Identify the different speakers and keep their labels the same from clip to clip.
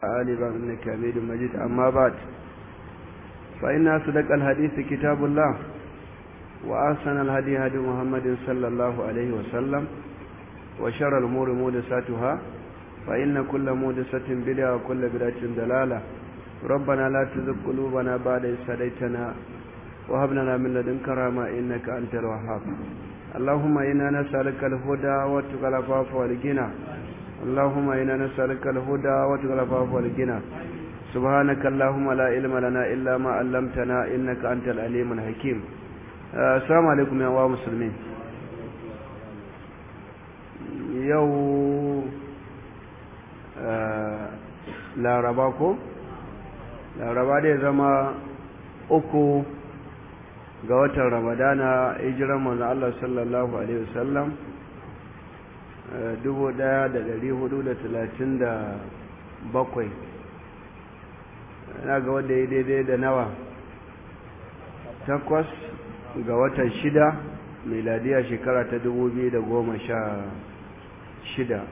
Speaker 1: آل إنك حميد مجيد أما بعد فإن أصدق الحديث كتاب الله وأحسن الهدي هدي محمد صلى الله عليه وسلم وشر الأمور محدثاتها فإن كل محدثة بدعة وكل بدعة ضلالة ربنا لا تزغ قلوبنا بعد إذ هديتنا وهب لنا من لدنك رحمة إنك أنت الوهاب اللهم إنا نسألك الهدى والتقى العفاف والغنى اللهم إنا نسألك الهدى وتقى العفاف والغنى سبحانك اللهم لا علم لنا إلا ما علمتنا إنك أنت العليم الحكيم السلام عليكم يا أخوة مسلمين يو laraba ko laraba dai zama uku ga watan ramadana hijiran manzo Allah sallallahu alaihi wasallam dubu ɗaya da ɗari hudu da talatin da bakwai na ga wanda ya daidai da nawa takwas ga watan shida miladiya shekara ta dubu biyu da goma sha shida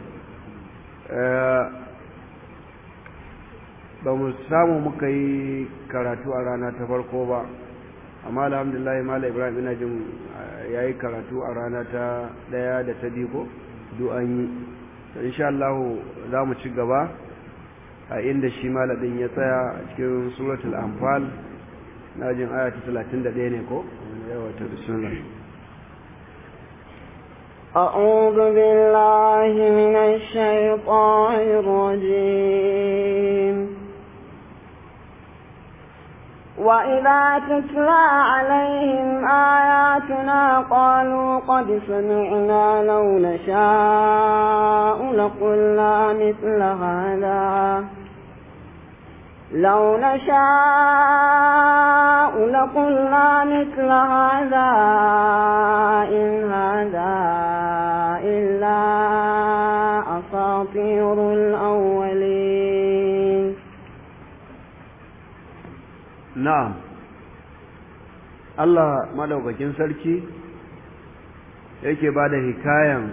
Speaker 1: ba mu samu muka yi karatu a rana ta farko ba amma alhamdulillah mala ibrahim ina jin ya yi karatu a rana ta ɗaya da ta biyu ko duk an yi insha Allah za mu ci gaba a inda shi malamin ya tsaya a cikin suratul anfal na jin aya ta 31 ne ko yawa ta bismillah
Speaker 2: أعوذ بالله من الشيطان الرجيم وإذا تتلى عليهم آياتنا قالوا قد سمعنا لو نشاء لقلنا مثل هذا لو نشاء لقلنا مثل هذا إن هذا إلا أساطير الأولين
Speaker 1: na'am Allah madaukakin sarki yake ba da hikayan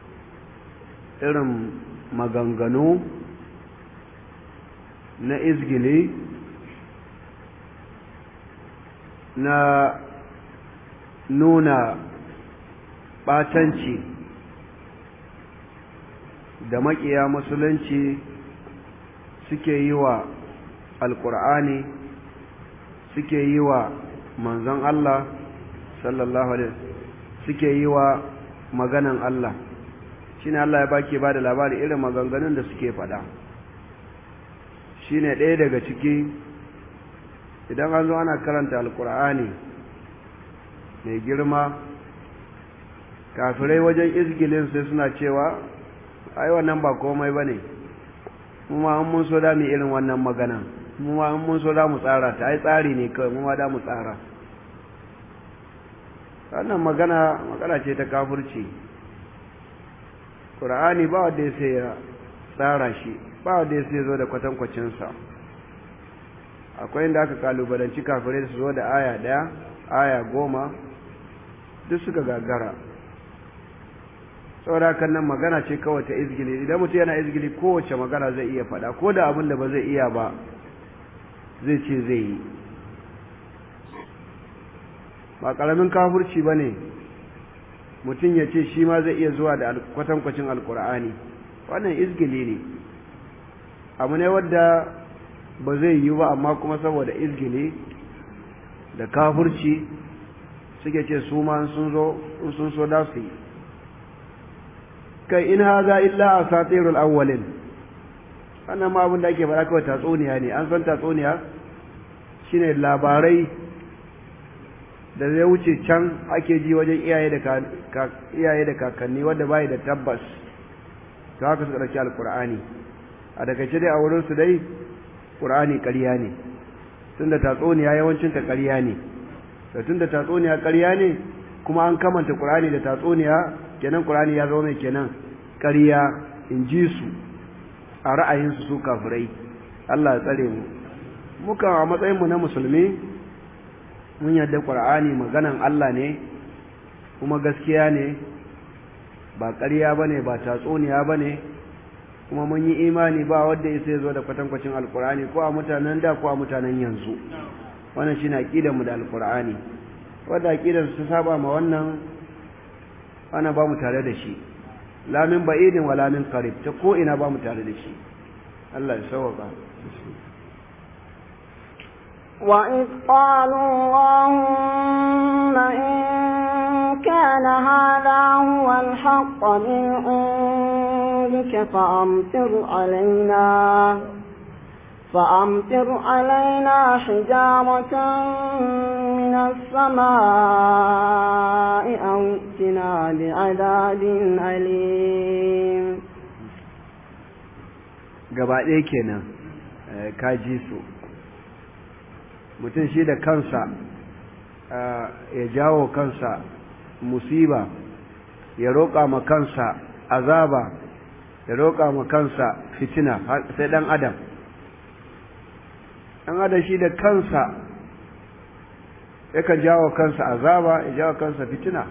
Speaker 1: irin maganganu na izgili na nuna ɓatanci da maƙiya musulunci suke yi wa alƙur'ani suke yi wa manzon Allah sallallahu alaihi suke yi wa maganan Allah shine Allah ya baki ba da labari irin maganganun da suke faɗa shine ɗaya daga ciki idan an zo ana karanta alkur'ani mai girma kafirai wajen izgilin sai suna cewa ai wannan ba komai bane kuma an mun so da mu irin wannan maganan mu ma mun so da mu tsara ta ai tsari ne kawai mu ma da mu tsara wannan magana magana ce ta kafirci qur'ani ba wanda ya sai ya tsara shi ba wanda ya sai zo da kwatankwacin sa akwai inda aka kalubalanci kafirai su zo da aya daya aya goma duk suka gagara saboda kan nan magana ce kawai ta izgili idan mutum yana izgili kowace magana zai iya faɗa ko da abin da ba zai iya ba zai ce zai yi ba ƙaramin kafurci ba ne mutum ya ce shi ma zai iya zuwa da kwatankwacin alkur'ani wannan izgili ne abu ne wadda ba zai yi ba amma kuma saboda izgili da kafurci suke ce su ma sun zo sun so da su yi kai in haza illa asatirul awwalin wannan ma abin da ake faɗa kawai tatsuniya ne an san tatsuniya shine labarai da zai wuce can ake ji wajen iyaye da iyaye da kakanni wanda bai da tabbas to haka suka dauki alqur'ani a daga dai a wurin su dai qur'ani ƙarya ne tunda tatsuniya yawancin ta ƙarya ne to tunda tatsuniya ƙarya ne kuma an kamanta qur'ani da tatsuniya kenan qur'ani ya zama mai kenan ƙarya in ji su a ra'ayinsu su kafirai Allah ya tsare mu muka a matsayinmu na musulmi mun yarda ƙur'ani maganan Allah ne kuma gaskiya ne ba ƙarya ba ne ba tatsuniya ba ne kuma mun yi imani ba wanda ya sai zo da kwatankwacin alkur'ani ko a mutanen da ko a mutanen yanzu wannan shine aqidar mu da alkur'ani wanda aqidar su saba ma wannan ana ba mu tare da shi la min ba'idin wala min qarib ta ko ina ba mu tare da shi Allah ya sauka
Speaker 2: وإذ قالوا اللهم إن كان هذا هو الحق من عندك فأمطر علينا فأمطر علينا حجارة من السماء أو ائتنا بعذاب أليم
Speaker 1: gaba ɗaya kenan ka ji su mutum shi da kansa ya jawo kansa musiba ya roƙa ma kansa azaba ya roƙa ma kansa fitina sai ɗan adam ɗan adam shi da kansa yakan jawo kansa azaba ya jawo kansa fitina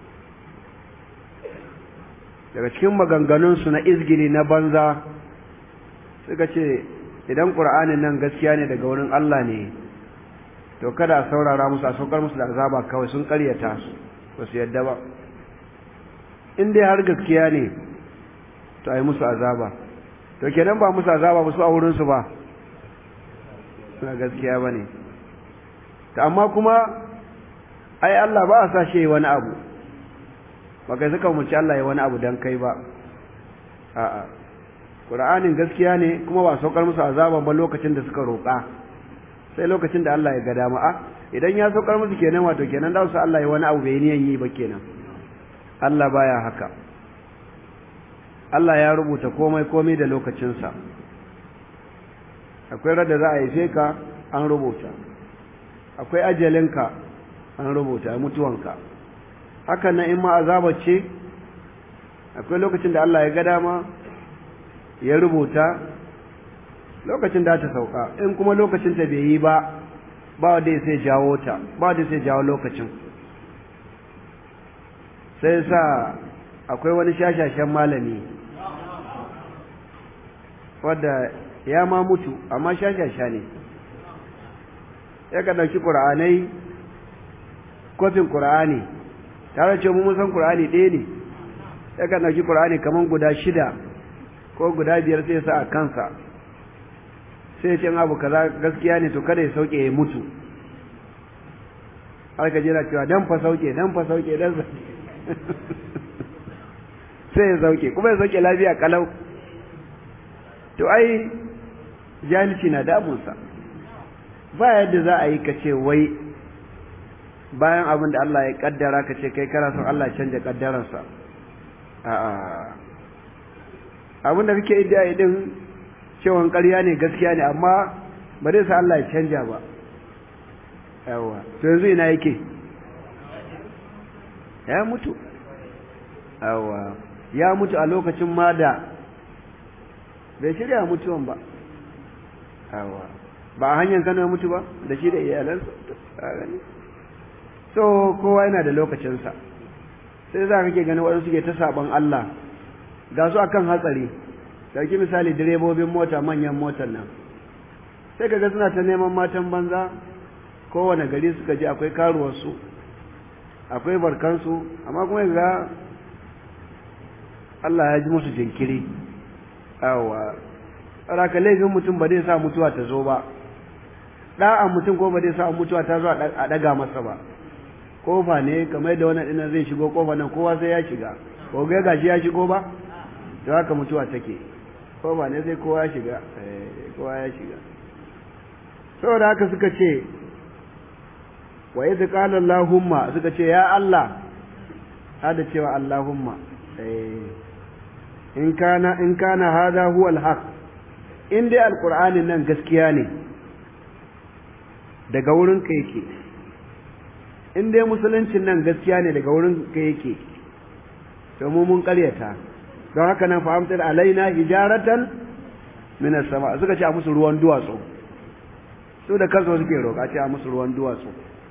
Speaker 1: daga cikin maganganunsu na izgili na banza suka ce idan ƙur'anin nan gaskiya ne daga wurin Allah ne to kada a saurara musu a saukar musu da azaba kawai sun karyata su ba su yadda ba in dai har gaskiya ne to a yi musu azaba to kenan ba musu azaba ba su a wurinsu ba suna gaskiya ba ne ta amma kuma ai Allah ba a sa shi wani abu ba kai suka umarci Allah ya wani abu don kai ba a'a Qur'anin gaskiya ne kuma ba saukar musu azaba ba lokacin da suka roƙa sai lokacin da Allah ya ga dama a idan ya saukar musu kenan wato kenan da su Allah ya wani abu bai niyan yi ba kenan Allah baya haka Allah ya rubuta komai komai da lokacinsa akwai rada za a yi ka an rubuta akwai ajalinka an rubuta mutuwanka hakan nan in ma azaba ce akwai lokacin da Allah ya ga dama ya rubuta lokacin da ta sauka in kuma lokacin ta bai yi ba ba wanda sai jawo ta ba wanda sai jawo lokacin sai sa akwai wani shashashen malami wadda ya ma mutu amma shashasha ne ya ka ɗauki ƙura'anai kofin ƙura'ani tare ce mu san ƙura'ani ɗaya ne ya ka ɗauki ƙura'ani kamar guda shida ko guda biyar sai sa a kansa sai ce abu kaza gaskiya ne to kada ya sauke ya mutu har ka jira cewa dan fa sauke dan fa sauke dan sai ya sauke kuma ya sauke lafiya kalau to ai jahilci na damunsa ba yadda za a yi ka ce wai bayan abin da Allah ya kaddara ka ce kai kana son Allah ya canja kaddararsa a'a abin da kake iddia din cewan ƙarya ne gaskiya ne amma ba zai sa Allah ya canja ba yawa to yanzu ina yake ya mutu yawa ya mutu a lokacin ma da bai shirya mutuwan ba yawa ba a hanyar kano ya mutu ba da shi da iyalansa a gani so kowa yana da lokacinsa sai za ka ke gani waɗansu ke ta saɓon Allah ga su akan hatsari dauki misali direbobin mota manyan motar nan sai kaga suna ta neman matan banza kowane gari suka je akwai karuwarsu akwai barkansu amma kuma ga Allah ya ji musu jinkiri awa raka laifin mutum ba zai sa mutuwa ta zo ba ɗa'an mutum ko ba zai sa mutuwa ta zo a ɗaga masa ba kofa ne kamar da wannan ɗinan zai shigo kofa nan kowa sai ya shiga ko ga gashi ya shigo ba to haka mutuwa take kofa ne sai kowa ya shiga kowa ya shiga saboda haka suka ce wa idh qala allahumma suka ce ya Allah hada cewa allahumma in kana in kana hada huwa alhaq in dai alqur'anin nan gaskiya ne daga wurin ka yake in dai musuluncin nan gaskiya ne daga wurin ka yake to mu mun karyata don haka nan fahimtar alaina hijaratan min sama suka ce a musu ruwan duwatsu su da kansu suke roƙa ce a musu ruwan duwatsu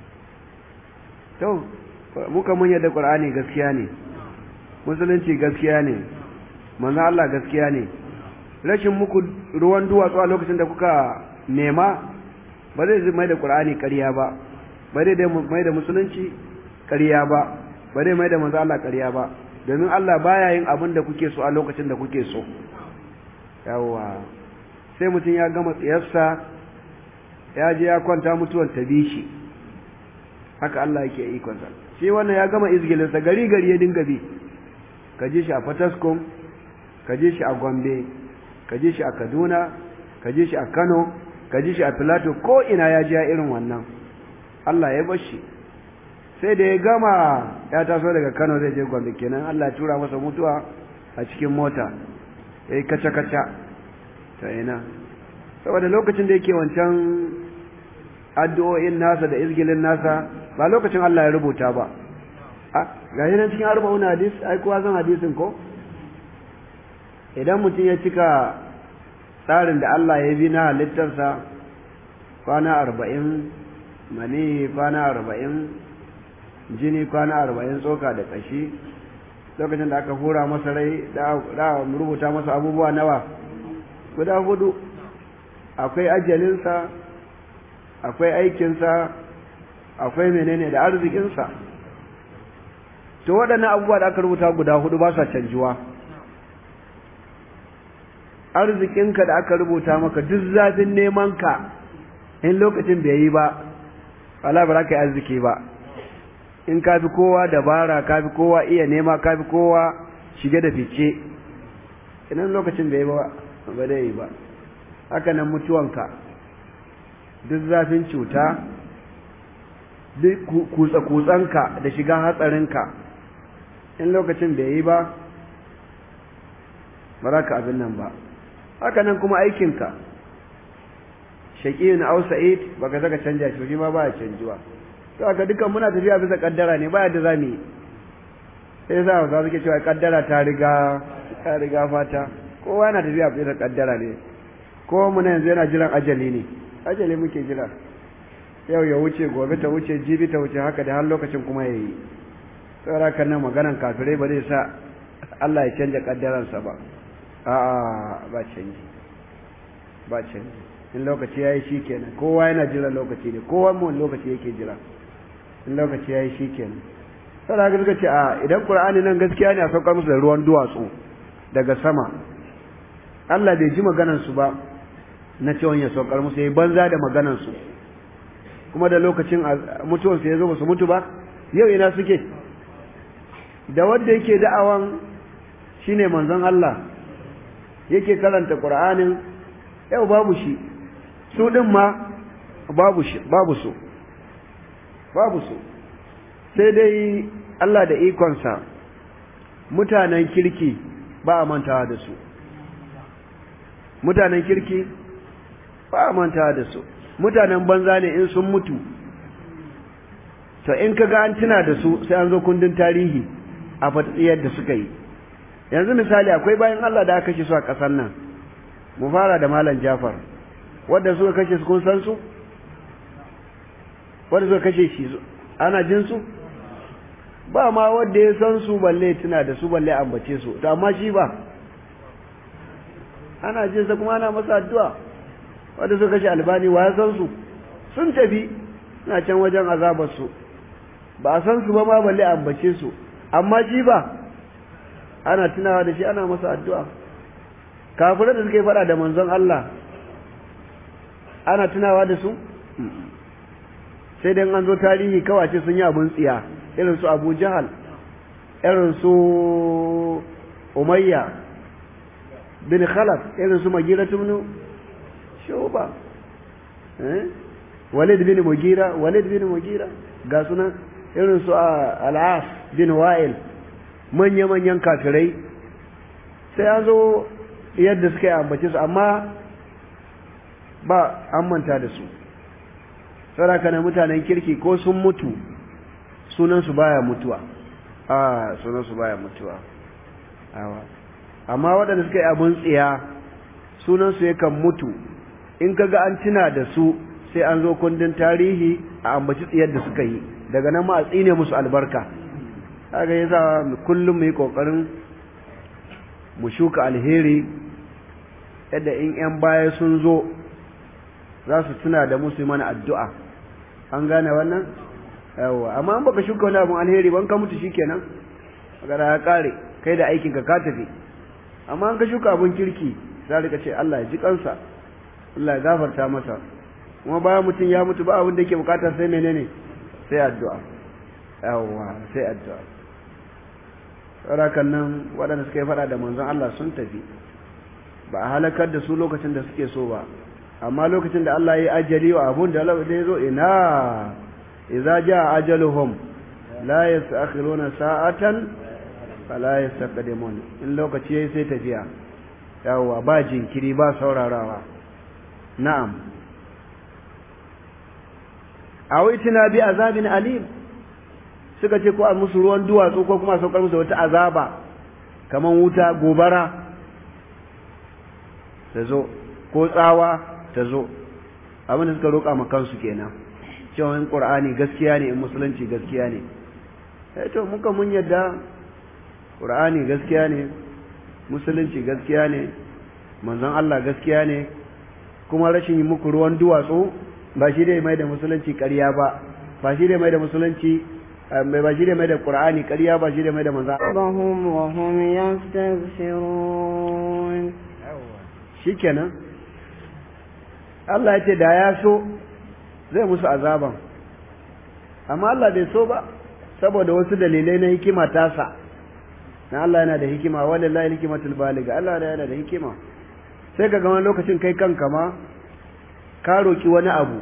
Speaker 1: to muka mun yadda qur'ani gaskiya ne musulunci gaskiya ne manzo Allah gaskiya ne rashin muku ruwan duwatsu a lokacin da kuka nema ba zai mai da ƙur'ani ƙarya ba ba zai mai da musulunci ƙarya ba ba zai mai da manzo Allah ƙarya ba domin Allah baya yin abin da kuke so a lokacin da kuke so yawa sai mutum ya gama tsiyarsa ya je ya kwanta mutuwar ta bi shi haka Allah yake ikonsa shi wannan ya gama izgilinsa gari gari ya dinga bi ka ji shi a Fataskum ka ji shi a Gombe ka ji shi a Kaduna ka ji shi a Kano ka ji shi a Filato ko ina ya ji ya irin wannan Allah ya bar shi sai da ya gama ya taso daga Kano zai je Gombe kenan Allah ya tura masa mutuwa a cikin mota yayi kaca kaca ta ina saboda lokacin da yake wancan addu'o'in nasa da izgilin nasa ba lokacin Allah ya rubuta ba a ga nan cikin arba'un hadis ai kowa san hadisin ko idan mutum ya cika tsarin da Allah ya bi na halittarsa kwana arba'in mani kwana arba'in jini kwana arba'in tsoka da ƙashi lokacin da aka hura masa rai da rubuta masa abubuwa nawa guda hudu akwai ajalinsa akwai aikinsa akwai menene da arzikinsa to waɗannan abubuwa da aka rubuta guda hudu ba sa canjuwa arzikinka da aka rubuta maka duk zafin nemanka in lokacin bai yi ba wala ba za ka yi arziki ba in ka fi kowa dabara ka fi kowa iya nema ka fi kowa shige da fice idan lokacin bai yi ba ba zai yi ba haka nan mutuwanka duk zafin cuta duk kutsa-kutsanka da shiga hatsarinka in lokacin bai yi ba ba za ka abin nan ba haka nan kuma aikinka shaƙi na ausa'id ba ka saka canja shi ma ba ya canjuwa to haka dukan muna tafiya bisa kaddara ne ba yadda za mu yi sai sa hausa suke cewa kaddara ta riga ta riga fata kowa yana tafiya bisa kaddara ne kowa muna yanzu yana jiran ajali ne ajali muke jira yau ya wuce gobe ta wuce jibi ta wuce haka da har lokacin kuma ya yi tsara kan nan maganan kafirai ba zai sa Allah ya canja kaddaransa ba a'a ba canji ba canji in lokaci ya yi shi kenan kowa yana jira lokaci ne kowa mu lokaci yake jira in lokaci ya yi shi kenan sai haka suka ce a idan qur'ani nan gaskiya ne a saukar musu da ruwan duwatsu daga sama Allah bai ji maganan su ba na cewa ya saukar musu yayi banza da maganan su kuma da lokacin mutuwar su yazo ba su mutu ba yau ina suke da wanda yake da'awan shine manzon Allah yake karanta Qur'anin yau babu shi su din ma babu shi babu su babu su sai dai Allah da ikonsa mutanen kirki ba a mantawa da su mutanen kirki ba a mantawa da su mutanen banza ne in sun mutu to in ka ga an tuna da su sai an zo kundin tarihi a fatiyar da suka yi yanzu misali akwai bayan Allah da aka kashe su a ƙasar nan mu fara da malam Jafar wanda suka kashe su kun san su wanda suka kashe shi ana jin su ba ma wanda ya san su balle tuna da su balle ambace su to amma shi ba ana jin sa kuma ana masa addu'a wanda suka kashe albani wa ya san su sun tafi na can wajen azabar su ba a san su ba ma balle ambace su amma shi ba ana tunawa da shi ana masa addu'a kafirai da suka yi fada da manzon Allah ana tunawa da su sai dai an zo tarihi kawace sun yi abun tsiya irin su Abu Jahal irin su Umayya bin Khalaf irin su Magira ibn Shuba eh Walid bin Mugira Walid bin Mugira ga sunan irin su Al-As bin Wa'il manya-manyan kafirai sai an zo yadda suka yi ambace su amma ba an manta da su saraka na mutanen kirki ko sun mutu sunansu baya mutuwa a sunansu baya mutuwa amma waɗanda suka yi abin tsiya sunansu yakan mutu in kaga an tuna da su sai an zo kundin tarihi a ambaci tsiyar da suka yi daga nan ma a tsine musu albarka haka yasa kullum mu yi kokarin mu shuka alheri yadda in ‘yan baya sun zo za su tuna da musu mana addu'a an gane wannan yawa amma an baka shuka wani abin alheri ban ka mutu shikenan magana ya kare kai da aikinka ka tafi amma an ka shuka abin kirki za ka ce Allah ya ji kansa Allah ya gafarta masa kuma bayan mutum ya mutu ba abin da yake bukata sai menene sai addu'a yawa sai addu'a saurakan nan waɗanda suka yi faɗa da manzon Allah sun tafi ba a halakar da su lokacin da suke so ba amma lokacin da Allah ya ajali wa abun da Allah ya zo ina idza jaa ajaluhum la yastakhiruna sa'atan fala yastaqdimun in lokaci yayi sai tafiya yawa ba jinkiri ba saurarawa na'am awaitina bi azabin alim suka ce ko a musu ruwan duwatsu ko kuma saukar musu wata azaba kaman wuta gobara ta zo ko tsawa ta zo abinda suka roƙa ma kansu kenan cewa in qur'ani gaskiya ne in musulunci gaskiya ne eh to muka mun yadda qur'ani gaskiya ne musulunci gaskiya ne manzon Allah gaskiya ne kuma rashin yi muku ruwan duwatsu ba shi dai mai da musulunci ƙarya ba ba shi dai mai da musulunci ba shi dai mai da qur'ani ƙarya ba shi dai mai da manzon
Speaker 2: ربهم وهم يستبشرون
Speaker 1: shikenan Allah ya ce da ya so zai musu azaban amma Allah bai so ba saboda wasu dalilai na hikima tasa na Allah yana da hikima wallahi hikimatul baliga Allah yana da hikima sai ka ga wani lokacin kai kanka ma ka roki wani abu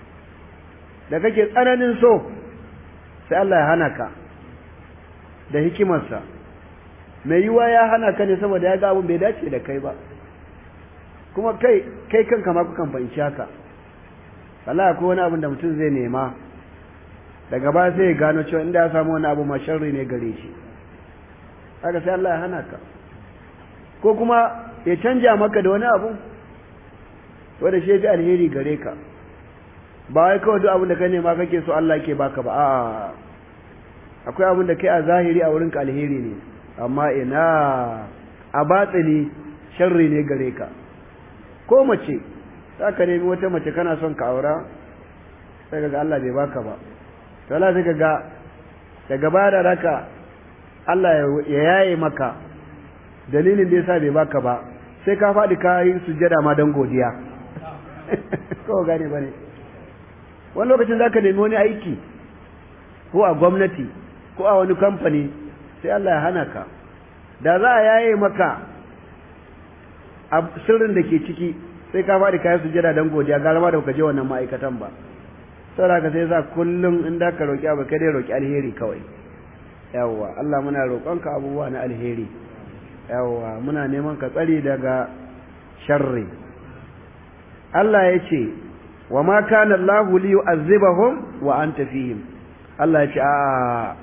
Speaker 1: da kake tsananin so sai Allah ya hana ka da hikimarsa mai yiwa ya hana ka ne saboda ya ga abun bai dace da kai ba kuma kai kai kanka ma kukan fahimci haka wallahi akwai wani abin da mutum zai nema daga baya sai ya gano cewa inda ya samu wani abu ma sharri ne gare shi haka sai Allah ya hana ka ko kuma ya canja maka da wani abu wanda shi fi alheri gare ka ba wai kawai duk abin da ka nema kake so Allah ke baka ba a'a akwai abin da kai a zahiri a wurinka alheri ne amma ina a batsini sharri ne gare ka ko mace za ka nemi wata mace kana son ka aura sai ga Allah bai baka ba to Allah sai ga daga baya da raka Allah ya yaye maka dalilin da yasa bai baka ba sai ka faɗi ka yi sujjada ma don godiya ko gane bane wani lokacin za ka nemi wani aiki ko a gwamnati ko a wani kamfani sai Allah ya hana ka da za a yaye maka a sirrin da ke ciki sai ka faɗi kayan sujada don godiya gara ma da ka je wannan ma'aikatan ba saboda ka sai sa kullum in da ka roƙi abu kai dai roƙi alheri kawai yawwa Allah muna roƙonka abubuwa na alheri yawwa muna neman ka tsari daga sharri Allah ya ce wa ma kana Allah li yu'azzibahum wa anta fihim Allah ya ce a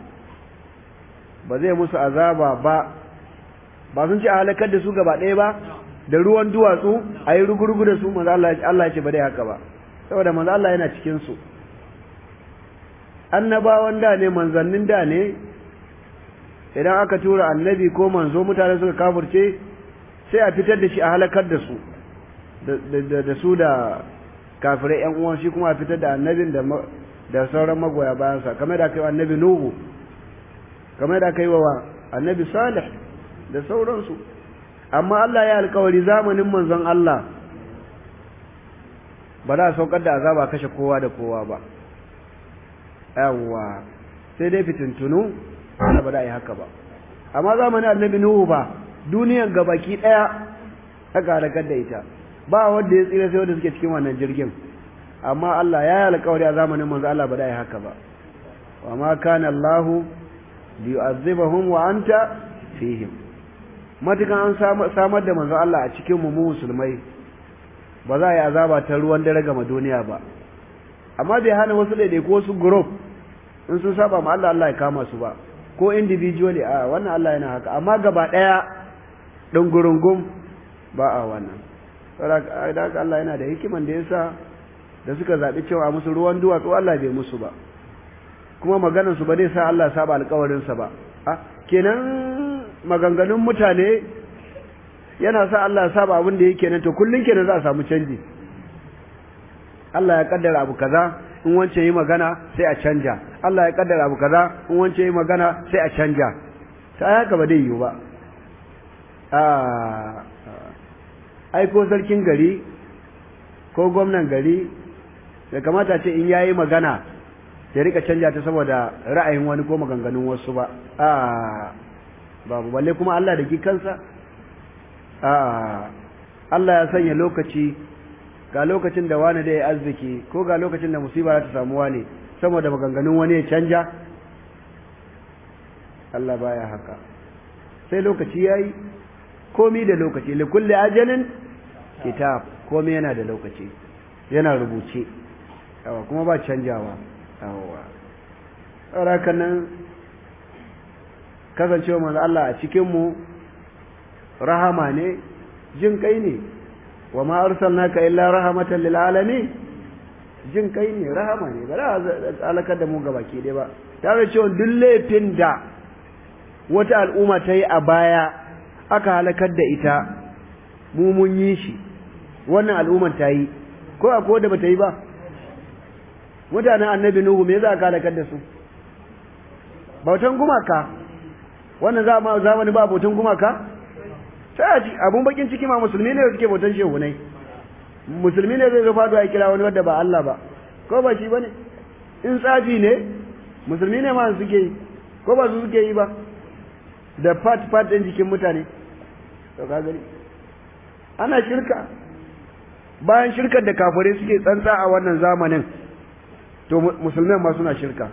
Speaker 1: ba zai musu azaba ba ba sun ce a halakar da su gaba ɗaya ba da ruwan duwatsu a yi rugurugu da su manzo Allah ya ce ba dai haka ba saboda manzo Allah yana cikin su annabawan da ne manzannin da ne idan aka tura annabi ko manzo mutane suka kafirce sai a fitar da shi a halakar da su da su da kafirai yan uwan shi kuma a fitar da annabin da da sauran magoya bayansa kamar da aka yi wa annabi nuhu kamar da aka yi wa annabi salih da sauransu amma Allah ya alkawari zamanin manzon Allah ba za a saukar da azaba kashe kowa da kowa ba yawwa sai dai fitintunu ba da yi haka ba amma zamanin annabi nuhu ba duniyan gabaki daya aka halakar da ita ba wanda ya tsira sai wanda suke cikin wannan jirgin amma Allah ya yi alkawari a zamanin manzo Allah ba da yi haka ba wa ma kana Allah liyu'azzibahum wa anta fihim matukan an samar da manzo Allah a cikin mu mu musulmai ba za a yi azaba ta ruwan dare ga duniya ba amma bai hana wasu daidai ko wasu group in sun saba ma Allah Allah ya kama su ba ko individually a wannan Allah yana haka amma gaba daya dungurungum ba a wannan saboda haka Allah yana da hikiman da yasa da suka zabi cewa musu ruwan duwatsu Allah bai musu ba kuma maganar su ba zai sa Allah saba alƙawarin sa ba a kenan maganganun mutane yana sa Allah ya saba abin da yake nan to kullun kenan za a samu canji Allah ya kaddara abu kaza in wancan yi magana sai a canja Allah ya kaddara abu kaza in wancan yi magana sai a canja ta haka ba dai yiwu ba ai ko sarkin gari ko gwamnan gari da kamata ce in yayi magana ya rika canja ta saboda ra'ayin wani ko maganganun wasu ba a babu balle kuma Allah da kansa a Allah ya sanya lokaci ga lokacin da wani da ya arziki ko ga lokacin da musiba za ta samu wani saboda maganganun wani ya canja Allah baya haka sai lokaci yayi komi da lokaci li kulli ajalin kitab komi yana da lokaci yana rubuce yawa kuma ba canjawa yawa haka nan kasancewa manzo Allah a cikin mu rahama ne jin kai ne wa ma arsalnaka illa rahmatan lil alamin jin kai ne rahama ne ba za a alakar da mu gabaki dai ba tare cewa duk laifin da wata al'umma ta yi a baya aka halakar da ita mu mun yi shi wannan al'ummar ta yi ko akwai da bata yi ba mutanen annabi nuhu me za ka halakar da su bautan gumaka wannan zamani ba bautan gumaka sai a ci abun bakin ciki ma musulmi ne suke bautan shehunai musulmi ne zai zo faduwa ya kira wani wadda ba Allah ba ko ba shi bane in tsafi ne musulmi ne ma suke yi ko ba su suke yi ba da fat fat din jikin mutane to ka gani ana shirka bayan shirkar da kafirai suke tsantsa a wannan zamanin to musulmai ma suna shirka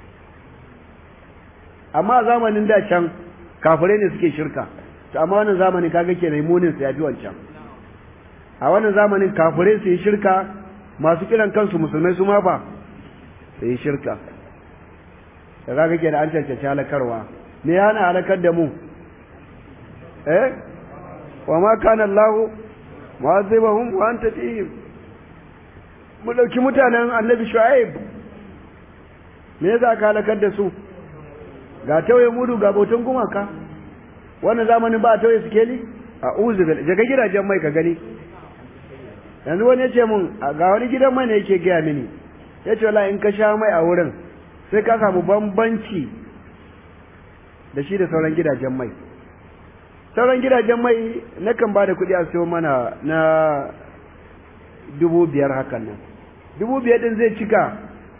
Speaker 1: amma a zamanin da can kafirai ne suke shirka to amma wannan zamanin kaga ke munin su yafi wancan a wannan zamanin kafirai su yi shirka masu kiran kansu musulmai su ma fa su yi shirka da kaga ke da an cancanci halakarwa me ya hana halakar da mu eh wa ma kana Allah mu'azzibahum wa anta fihim mu dauki mutanen Annabi Shu'aib me yasa ka halakar da su ga tauye mudu ga bautan gumaka wannan zamanin ba tauye sikeli a uzu bil jaga gidajen mai ka gani yanzu wani ya ce mun ga wani gidan mai ne yake gaya mini ya ce wallahi in ka sha mai a wurin sai ka samu bambanci da shi da sauran gidajen mai sauran gidajen mai na kan ba da kuɗi a siyo mana na dubu biyar hakan nan dubu biyar din zai cika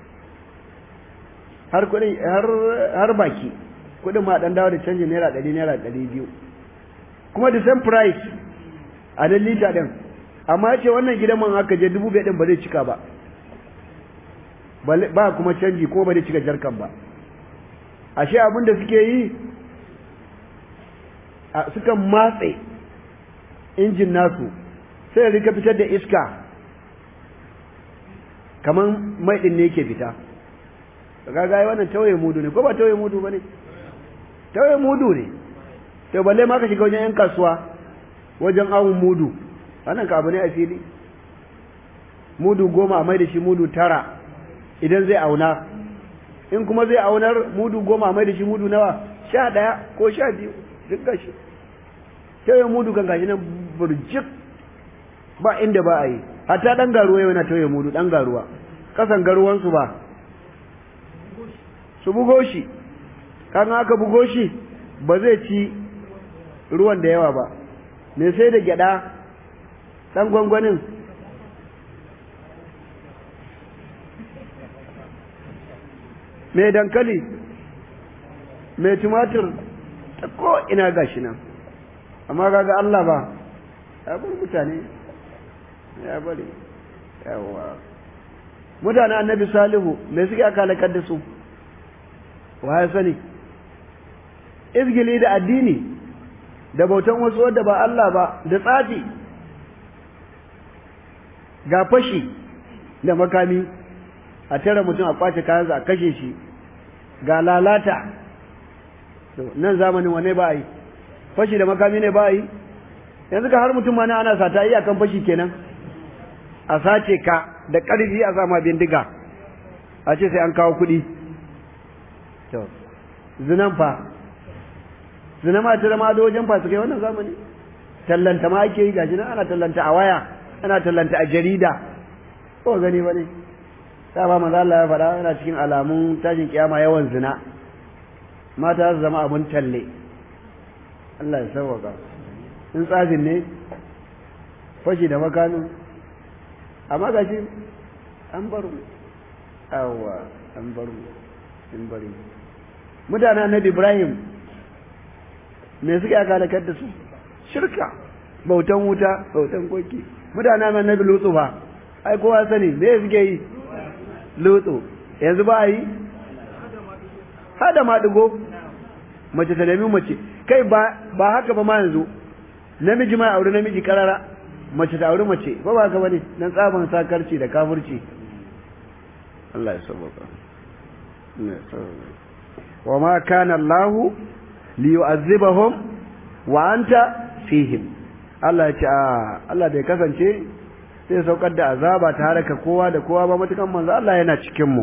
Speaker 1: har kuɗin har baki kuɗin ma ɗan dawo da canji naira ɗari naira ɗari biyu kuma the same price a nan lita ɗin amma ya ce wannan gidan man aka je dubu biyar ɗin ba zai cika ba ba kuma canji kuma ba zai cika jarkan ba ashe abin da suke yi sukan matse injin nasu sai ya rika fitar da iska kamar mai ɗin ne yake fita kaga wannan tawaye mudu ne ko ba tawaye mudu ba ne tawaye mudu ne to balle ma ka shiga wajen yan kasuwa wajen awun mudu wannan ka abu ne a fili mudu goma a mai da shi mudu tara idan zai auna in kuma zai aunar mudu goma mai da shi mudu nawa sha ɗaya ko sha biyu duk gashi tauye mudu kan gashi nan burjik ba inda ba a yi hatta ɗan garuwa yana tauye mudu ɗan garuwa ƙasan garuwansu ba su bugo shi kan aka bugo shi ba zai ci ruwan da yawa ba me sai da gyaɗa ɗan gwangwanin mai dankali mai tumatir ta ko ina gashi nan amma kaga Allah ba ya bar mutane ya bari yawa mutane annabi salihu mai suke aka halakar da su wa ya sani izgili da addini da bautan wasu wadda ba Allah ba da tsafi ga fashi da makami a tara mutum a kwace kayansa a kashe shi ga lalata nan zamanin wane ba yi fashi da makami ne ba yi yanzu ka har mutum ma ana sata yi akan fashi kenan a sace ka da ƙarfi a sama bindiga a ce sai an kawo kuɗi to zinan fa zina ma ta zama da wajen fasu kai wannan zamani tallanta ma ake yi gashi nan ana tallanta a waya ana tallanta a jarida ko gani bane ta ba manzo Allah ya faɗa yana cikin alamun tashin kiyama yawan zina mata su zama abun talle Allah ya sauwaka in tsafin ne fashi da makanu amma gashi an bar mu awwa an bar mu in bari mutanen annabi Ibrahim me suke aka halakar da su shirka bautan wuta bautan koki mutanen annabi Lutsu fa ai kowa sani me suke yi Lutsu yanzu ba yi hada ma digo mace ta nemi mace kai ba ba haka ba ma yanzu namiji ma aure namiji karara mace ta aure mace ba ba haka bane dan tsaban sakarci da kafirci Allah ya sabaka wa ma kana Allah li yu'azzibahum wa anta fihim Allah ya ce a Allah bai kasance sai saukar da azaba ta haraka kowa da kowa ba matukan manzo Allah yana cikin mu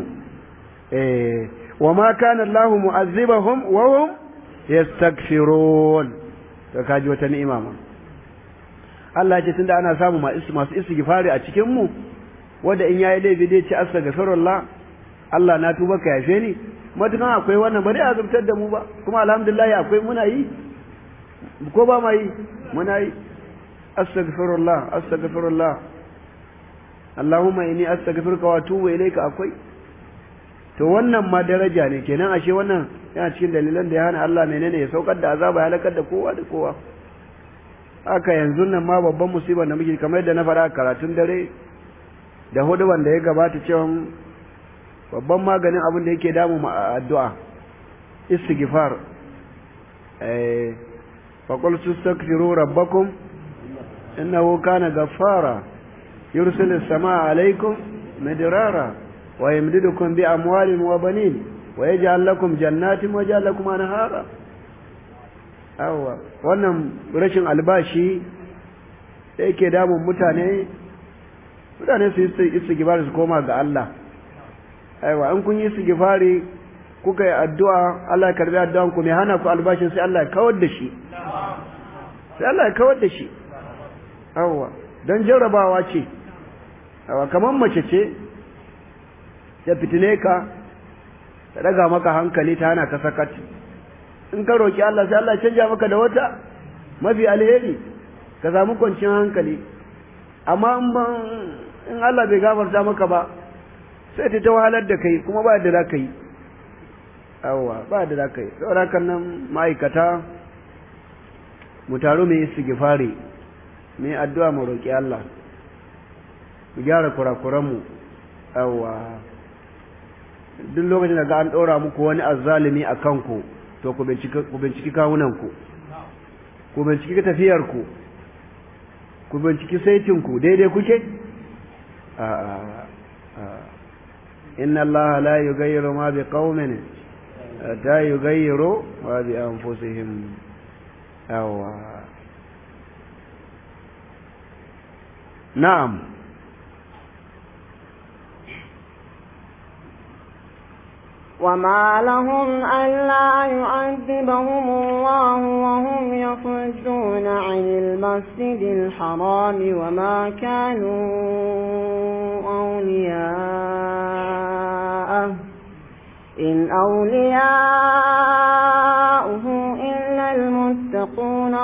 Speaker 1: eh wa ma kana Allah mu'azzibahum wa hum yastaghfirun to kaji wata ni'ima ma Allah ya ce tunda ana samu masu istighfari a cikin mu wanda in yayi laifi dai ce astaghfirullah Allah na tuba ka yafe ni matukan akwai wannan bari a zubtar da mu ba kuma alhamdulillah akwai muna yi ko ba ma yi muna yi astaghfirullah astaghfirullah Allahumma inni astaghfiruka wa atubu ilayka akwai to wannan ma daraja ne kenan ashe wannan yana cikin dalilan da ya hana Allah menene ya saukar da azaba ya halakar da kowa da kowa haka yanzu nan ma babban musibar da muke kamar yadda na fara karatun dare da hudu wanda ya gabata cewa babban maganin abin da yake damu mu addu'a istighfar eh fa qul tastaghfiru rabbakum innahu kana ghaffara yursilu as-samaa 'alaykum midrara wa yamdidukum bi amwalin wa banin wa yaj'al lakum jannatin wa yaj'al lakum anhara awa wannan rashin albashi da yake damun mutane mutane su yi istighfar su koma ga Allah aiwa in kun yi istighfari kuka yi addu'a Allah ya karbi addu'an ku mai hana ku albashin sai Allah ya kawar da shi sai Allah ya kawar da shi awwa dan jarrabawa ce awa kaman mace ce ya fitine ka ta daga maka hankali ta hana ka sakat in ka roki Allah sai Allah ya canja maka da wata mafi alheri ka samu kwanciyar hankali amma in Allah bai gafarta maka ba sai ta wahalar da kai kuma ba da za ka yi awwa ba da za ka yi saboda kan nan ma'aikata mu taru mu yi sigifari mu yi addu'a mu roƙi Allah mu gyara kurakuranmu awwa duk lokacin da ga an ɗora muku wani azzalimi a kanku to ku binciki kawunanku ku binciki tafiyarku ku binciki saitinku daidai kuke a'a إن الله لا يغير ما بقوم حتى يغيروا ما بأنفسهم أو نعم
Speaker 2: وما لهم ألا يعذبهم الله وهم يصدون عن المسجد الحرام وما كانوا أولياءه إن أولياؤه إلا المتقون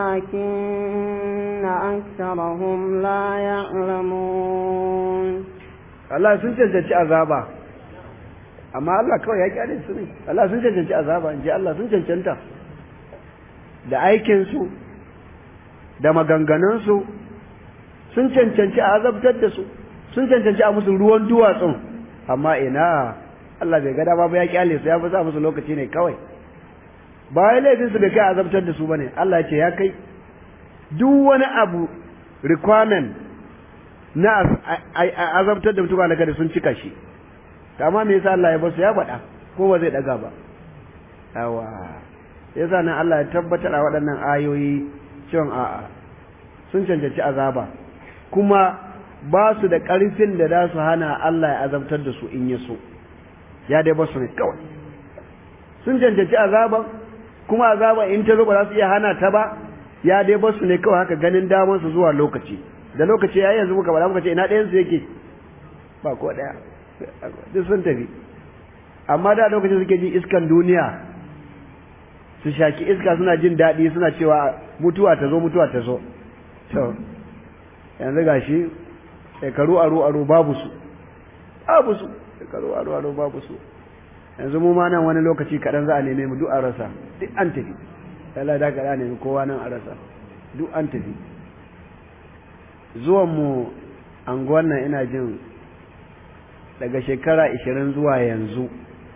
Speaker 2: ولكن أكثرهم لا يعلمون
Speaker 1: الله سنجد عذابا amma Allah kawai ya kyale su ne Allah sun cancanci azaba in ji Allah sun cancanta da aikinsu da maganganunsu sun cancanci a azabtar da su sun cancanci a musu ruwan duwatsun amma ina Allah bai gada ba ya kyale su ya fi sa musu lokaci ne kawai ba ya laifin su bai kai azabtar da su bane Allah ya ce ya kai duk wani abu requirement na azabtar da mutum daga da sun cika shi amma me yasa Allah ya basu ya faɗa ko ba zai daga ba yawa yasa nan Allah ya tabbatar a waɗannan ayoyi cewa a'a sun cancanci azaba kuma ba su da ƙarfin da za su hana Allah ya azabtar da su in ya so ya dai basu ne kawai sun cancanci azaban kuma azaba in ta zo ba za su iya hana ta ba ya dai basu ne kawai haka ganin daman su zuwa lokaci da lokaci yayi yanzu muka bada muka ce ina ɗayan su yake ba ko ɗaya duk sun tafi amma da lokacin suke jin iskan duniya su shaki iska suna jin daɗi suna cewa mutuwa ta zo mutuwa ta zo to yanzu gashi shekaru aro aro babu su babu su shekaru aro aro babu su yanzu mu ma nan wani lokaci kaɗan za a neme mu duk a rasa duk an tafi Allah da ka nemi kowa nan a rasa duk an tafi zuwan mu anguwan nan ina jin daga shekara ishirin zuwa yanzu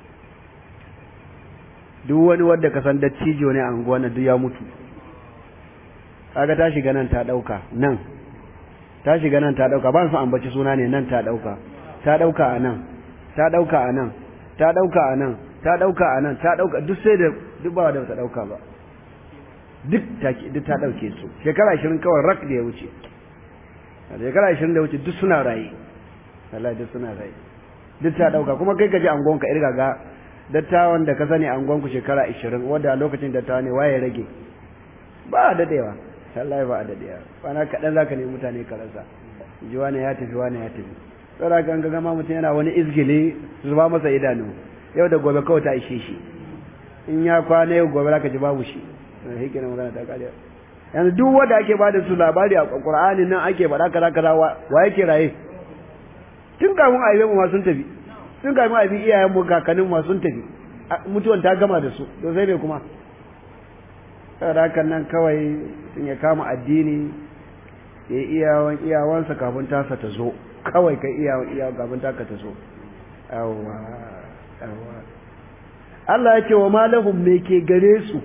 Speaker 1: duk wani wadda ka san dattijo ne a anguwan nan duk ya mutu kaga ta shiga nan ta dauka nan ta shiga nan ta dauka ba su ambaci suna ne nan ta dauka ta dauka a nan ta dauka a nan ta dauka a nan ta dauka a nan ta dauka duk sai da duk ba da ta dauka ba duk ta duk ta dauke su shekara 20 kawai rak da ya wuce shekara 20 da wuce duk suna rayi wallahi duk suna rayi duk ta dauka kuma kai ka ji angon ka irga ga dattawan da ka sani angon ku shekara 20 wanda a lokacin dattawa ne waye rage ba a dadewa wallahi ba a dadewa bana kadan zaka nemi mutane ka rasa ji wani ya tafi wani ya tafi tsara kan ga gama mutum yana wani izgili zuba masa idanu yau da gobe kawai ta ishe shi in ya kwana yau gobe zaka ji babu shi hikina magana ta kare yanzu duk wanda ake bada su labari a Qur'ani nan ake faɗa kaza kaza wa yake raye tun kafin a yi mu ma sun tafi tun kafin a bi iyayen mu kakannin ma sun tafi mutuwan ta gama da su to sai me kuma saboda hakan nan kawai sun ya kama addini ya yi iyawan iyawansa kafin tasa ta zo kawai kai iyawan iyawan kafin taka ta zo yawwa yawwa Allah ya ce wa malahum me ke gare su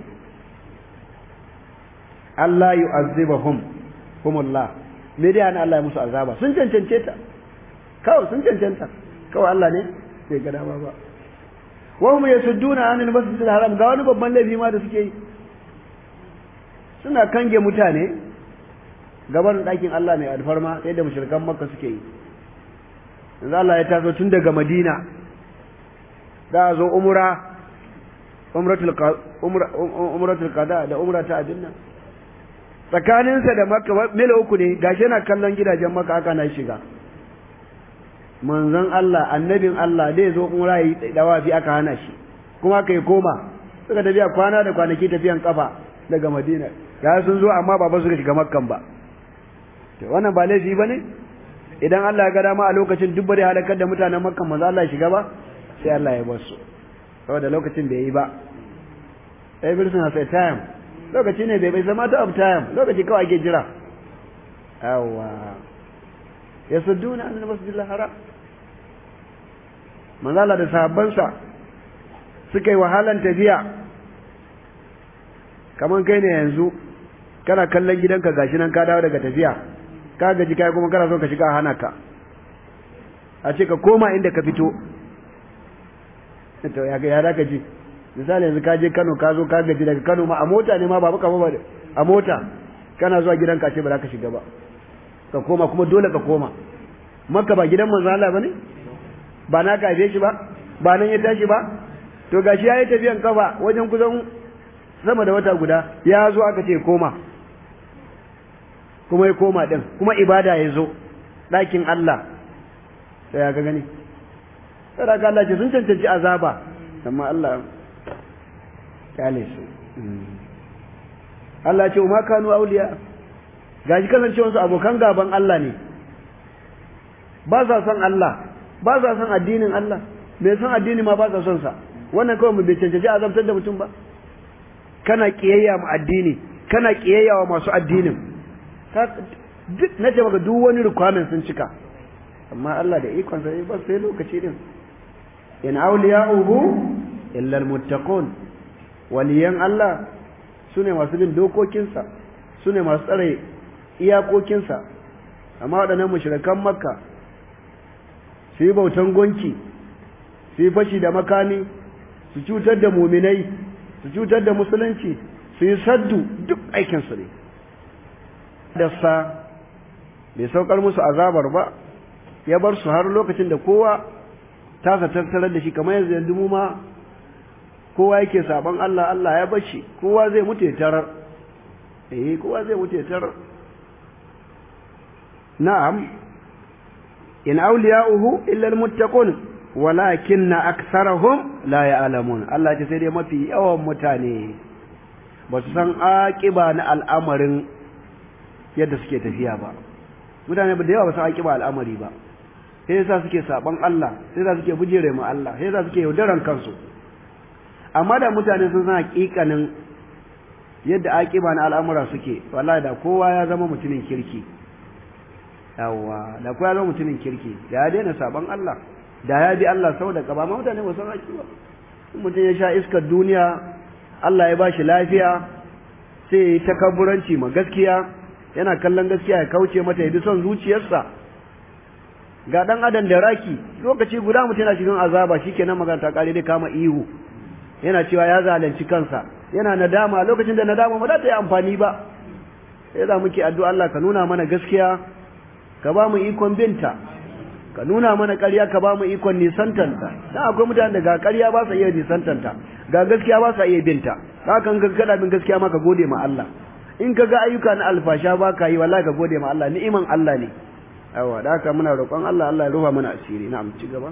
Speaker 1: Allah yu'azzibahum humullah me dai ana Allah ya musu azaba sun cancance ta kawai sun cancanta kawai Allah ne bai ga dama ba wa hum yasudduna anil masjidil haram ga wani babban laifi ma da suke yi suna kange mutane gaban ɗakin Allah mai alfarma sai da mushrikan makka suke yi yanzu Allah ya taso tun daga Madina za a zo umra umratul umratul qada da umra ta abin nan tsakaninsa da makka mil uku ne gashi yana kallon gidajen makka aka na shiga manzon Allah annabin Allah zai zo umra yi dawafi aka hana shi kuma kai koma suka tafiya kwana da kwanaki tafiyan kafa daga Madina ga sun zo amma ba ba su shiga makkan ba to wannan ba laifi bane idan Allah ya ga dama a lokacin duk bare halakar da mutanen makkan manzo Allah ya shiga ba sai Allah ya bar su saboda lokacin bai yi ba everything has a time lokaci ne bai bai zama ta of time lokaci kawai ake jira yawa yasudduna an masjidil haram manzo Allah da sahabbansa suka yi wahalan tafiya kaman kai ne yanzu kana kallon gidanka gashi nan ka dawo daga tafiya ka gaji kai kuma kana so ka shiga hana ka a ce ka koma inda ka fito to ya ga ya ka ji misali yanzu ka je Kano ka zo ka gaji daga Kano ma a mota ne ma ba baka ba a mota kana zuwa gidanka ce ba za ka shiga ba ka koma kuma dole ka koma makka ba gidan manzo Allah bane ba na ka shi ba ba nan ya tashi ba to gashi yayi tafiyan kafa wajen kusan sama da wata guda ya zo aka ce koma kuma ya koma din kuma ibada ya zo ɗakin Allah sai ya ga gani sai ga Allah ce sun cancanci azaba amma Allah kyale su Allah ce ma kanu auliya gashi kasancewar su abokan gaban Allah ne ba sa son Allah ba sa son addinin Allah mai son addini ma ba sa son sa wannan kawai mu bai cancanci azabtar da mutum ba kana kiyayya ma addini kana kiyayya wa masu addinin duk na ce maka duk wani requirement sun cika amma Allah da ikon sa ba sai lokaci din in awliya'uhu illa almuttaqun waliyan Allah sune masu bin dokokinsa sune masu tsare iyakokinsa amma waɗannan mushrikan makka su yi bautan gonki su yi fashi da makami su cutar da muminai su cutar da musulunci su yi saddu duk aikinsu ne dasa bai saukar musu azabar ba ya bar su har lokacin da kowa tasa tattalar da shi kamar yanzu yanzu mu ma kowa yake saban Allah Allah ya bar shi kowa zai mutu ya tarar eh kowa zai wuce tar na'am in awliya'uhu illa almuttaqun walakinna aktharahum la ya'lamun Allah ce sai dai mafi yawan mutane ba su san aƙiba na al'amarin yadda suke tafiya ba mutane ba da yawa ba su aƙiba al'amari ba sai yasa suke saban Allah sai yasa suke bujere mu Allah sai yasa suke yaudaran kansu amma da mutane sun san haƙiƙanin yadda aƙiba na al'amura suke wallahi da kowa ya zama mutumin kirki yawa da kowa ya zama mutumin kirki da ya daina saban Allah da ya bi Allah sau da kaba amma mutane ba san haƙiba mutum ya sha iskar duniya Allah ya bashi lafiya sai ya yi takabburanci ma gaskiya yana kallon gaskiya ya kauce mata ya bi son zuciyarsa ga dan adam da raki lokaci guda mutum yana cikin azaba shikenan magana ta kare dai kama ihu yana cewa ya zalunci kansa yana nadama lokacin da nadama ba za ta yi amfani ba sai za muke addu'a Allah ka nuna mana gaskiya ka ba mu ikon binta ka nuna mana ƙarya ka ba mu ikon nisantanta dan akwai mutanen da ga ƙarya ba sa iya nisantanta ga gaskiya ba sa iya binta haka ka kada bin gaskiya ma ka gode ma Allah in ka ga ayyuka na alfasha ba ka yi wallahi ka gode ma Allah ni'iman Allah ne yawa da haka muna roƙon Allah Allah ya rufa mana asiri na'am ci gaba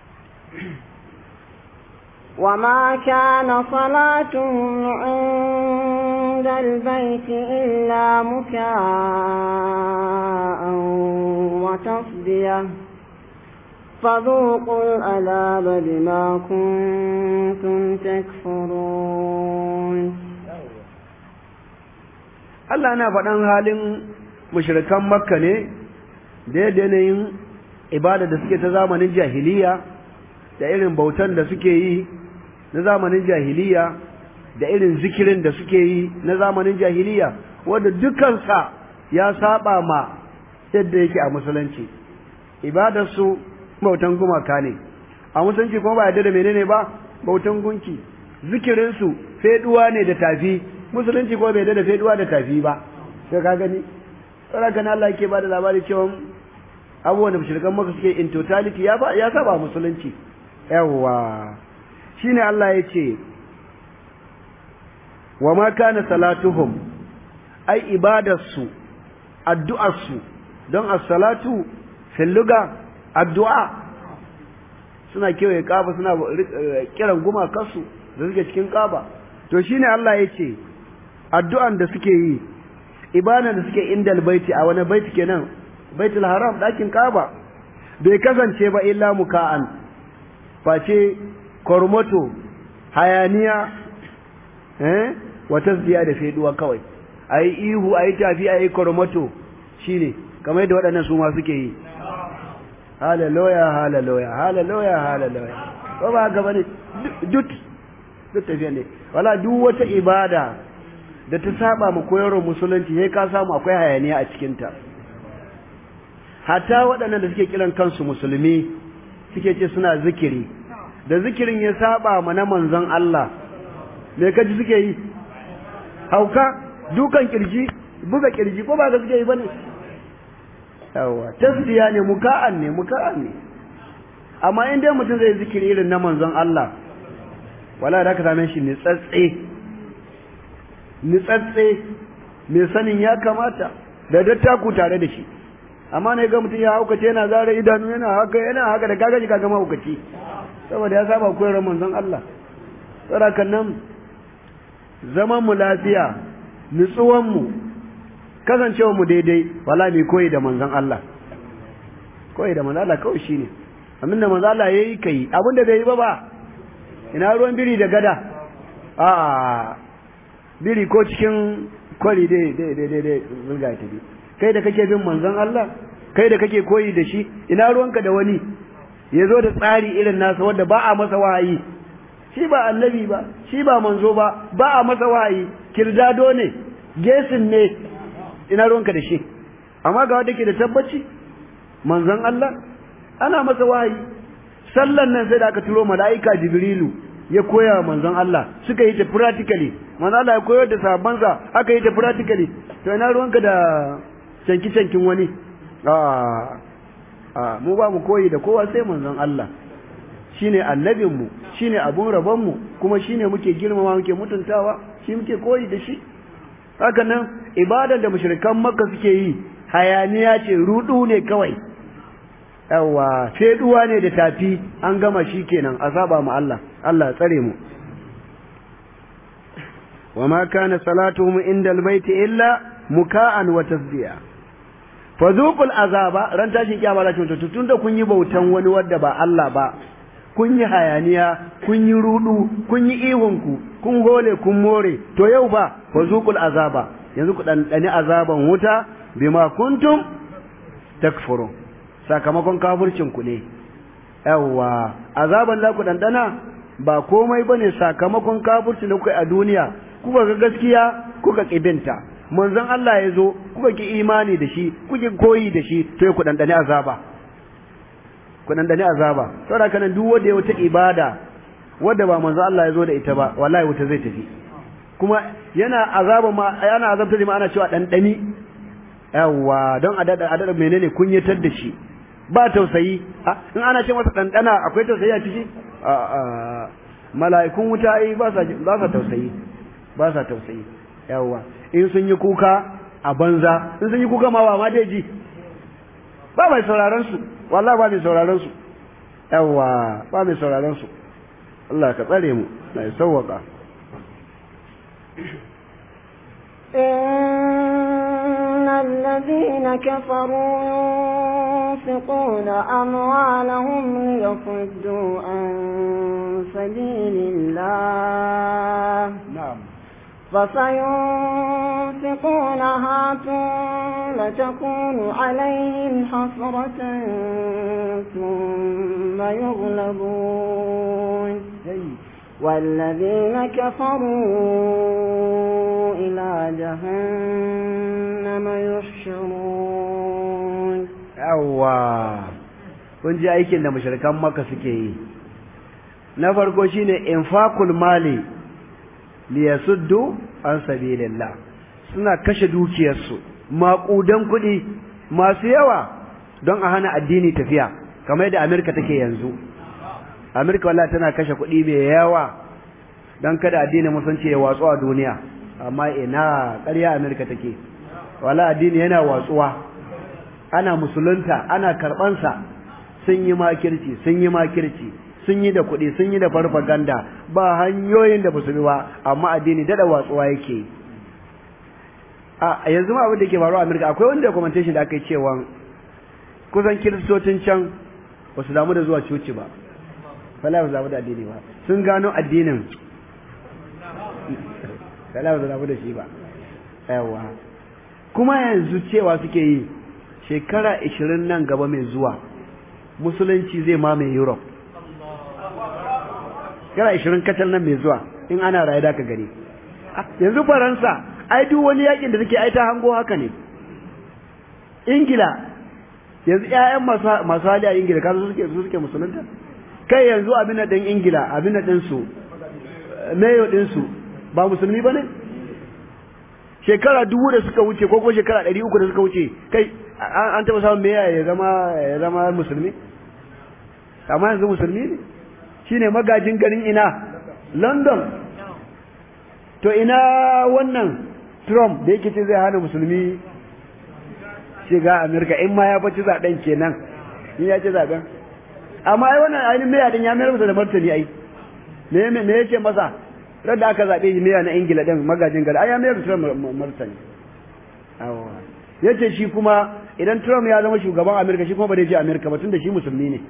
Speaker 2: وما كان صلاتهم عند البيت إلا مكاء وتصديه فذوقوا العذاب بما كنتم تكفرون
Speaker 1: Allah yana faɗan halin mushrikan Makka ne da yanayin ibada da suke ta zamanin jahiliya da irin bautan da suke yi na zamanin jahiliya da irin zikirin da suke yi na zamanin jahiliya wanda dukansa ya saba ma yadda yake a musulunci ibadarsu bautan gumaka ne a musulunci kuma ba yadda da menene ba bautan gunki zikirinsu feduwa ne da tafi musulunci kuma bai yadda da feduwa da tafi ba sai ka gani tsara kana Allah yake ba da labari cewa abubuwan da mushrikan maka suke in totality ya ba ya saba musulunci yawwa shine Allah ya ce wa ma kana salatuhum ai ibadarsu addu'arsu don as-salatu fil lugha addu'a suna kewaye kaba suna kiran gumakansu da suke cikin kaba to shine Allah ya ce addu'an da suke yi ibada da suke indal baiti a wani baiti kenan baitul haram dakin kaba bai kasance ba illa muka'an face kormoto hayaniya eh wata ziya da feduwa kawai ayi ihu ayi tafi ayi kormoto shine kamar yadda waɗannan su ma suke yi hallelujah hallelujah hallelujah hallelujah ko ba ga bane duk duk tafiya ne wala duk wata ibada da ta saba mu koyarwar musulunci sai ka samu akwai hayaniya a cikin ta hatta waɗannan da suke kiran kansu musulmi suke ce suna zikiri da zikirin ya saba ma na manzon Allah me kaji suke yi hauka dukan kirji buga kirji ko ba ga suke yi bane yawa tasbiya ne muka'an ne muka'an ne amma in dai mutum zai zikiri irin na manzon Allah wala da ka same shi nitsatse nitsatse mai sanin ya kamata da dattaku tare da shi amma ne ga mutum ya haukace yana zara idanu yana haka yana haka da kagaji kaga mahaukaci saboda ya saba koyar manzon Allah saboda nan zaman mu lafiya nutsuwan mu kasancewa mu daidai wala mai koyi da manzon Allah koyi da manzon Allah kawai shine abin da manzon Allah yayi kai abin da bai yi ba ba ina ruwan biri da gada a biri ko cikin kwari dai dai dai dai zulga ta bi kai da kake bin manzon Allah kai da kake koyi da shi ina ruwanka da wani ya zo da tsari irin nasa wanda ba a masa wahayi shi ba annabi ba shi ba manzo ba ba a masa wahayi kirdado ne gesin ne ina ruwanka da shi amma ga wanda ke da tabbaci manzon Allah ana masa wahayi sallan nan sai da aka turo mala'ika jibrilu ya koya manzon Allah suka yi ta practically manzon Allah ya koyar da sahabbansa aka yi ta practically to ina ruwanka da canki cankin wani a a mu ba mu koyi da kowa sai manzon Allah shine annabin mu shine abun rabon mu kuma shine muke girmama muke mutuntawa shi muke koyi da shi haka nan ibadar da mushrikan makka suke yi hayaniya ce rudu ne kawai yawa feduwa ne da tafi an gama shi kenan a saba mu Allah Allah ya tsare mu وما كان صلاتهم عند البيت إلا مكاء وتصديا فذوقوا العذاب ran tashin kiyama za ta tun da kun yi bautan wani wadda ba Allah ba kun yi hayaniya kun yi rudu kun yi ihunku kun hole kun more to yau ba fazuqul azaba yanzu ku dan dani azaban wuta bima kuntum takfurun sakamakon kafircin ku ne yawa azaban da ku dandana ba komai bane sakamakon kafircin da kuka yi a duniya kuka ga gaskiya kuka kibinta manzon Allah ya zo kuka ki imani da shi kuka koyi da shi to ku dandane azaba ku dandane azaba saboda kana duk wanda ya wata ibada wanda ba manzon Allah ya zo da ita ba wallahi wuta zai tafi kuma yana azaba ma yana azabta da ma ana cewa dandani yawa don a dada a dada menene kunyatar da shi ba tausayi in ana ce masa dandana akwai tausayi a ciki mala'ikun wuta ai ba sa ba sa tausayi ba sa tausayi yawwa in sun yi kuka a banza in sun yi kuka ma ba ma dai ji ba mai sauraron su wallahi ba mai sauraron su yawwa ba mai sauraron su Allah ka tsare mu mai sauwaka
Speaker 2: إن الذين كفروا ينفقون أموالهم ليصدوا عن سبيل الله
Speaker 1: نعم
Speaker 2: فسينفقونها ثم تكون عليهم حسرة ثم يغلبون والذين كفروا إلى جهنم يحشرون
Speaker 1: yawwa kun ji aikin da mushrikan maka suke yi na farko shine infaqul mali liyasuddu an sabilillah suna kashe dukiyarsu maƙudan kuɗi masu yawa don a hana addini tafiya kamar yadda Amerika take yanzu Amerika wallahi tana kashe kuɗi mai yawa don kada addinin musulunci ya watsu a duniya amma ina ƙarya Amerika take wallahi addini yana watsuwa ana musulunta ana karɓansa sun yi makirci sun yi makirci sun yi da kuɗi sun yi da farfaganda ba hanyoyin da basu bi ba amma addini dada watsuwa yake a yanzu ma abin da ke faruwa a Amerika akwai wani documentation da aka yi cewa kusan kiristocin can ba su damu da zuwa coci ba fala ba su damu da addini ba sun gano addinin fala ba su damu da shi ba yawa kuma yanzu cewa suke yi shekara 20 nan gaba mai zuwa musulunci zai mamaye Europe shekara 20 kacal nan mai zuwa in ana raye da ka gani yanzu faransa ai duk wani yakin da take ai ta hango haka ne ingila yanzu ƴaƴan masu masu hali a ingila kasu suke su suke musulunta kai yanzu abin da ɗin ingila abin da ɗin su mayo ɗin su ba musulmi ba ne shekara dubu da suka wuce ko ko shekara ɗari uku da suka wuce kai an taɓa samun meya ya zama ya zama musulmi amma yanzu musulmi ne shine magajin garin ina london to ina wannan trump da yake ce zai hana musulmi shiga amerika in ma ya faci zaɓen kenan in ya ce zaɓen amma ai wannan ainihin meya din ya mayar masa da martani ai me me ya ce masa radda aka zaɓe shi meya na ingila din magajin gari ai ya mayar da martani ya ce shi kuma idan Trump ya zama shugaban Amerika shi kuma ba zai je Amerika ba tunda shi musulmi ne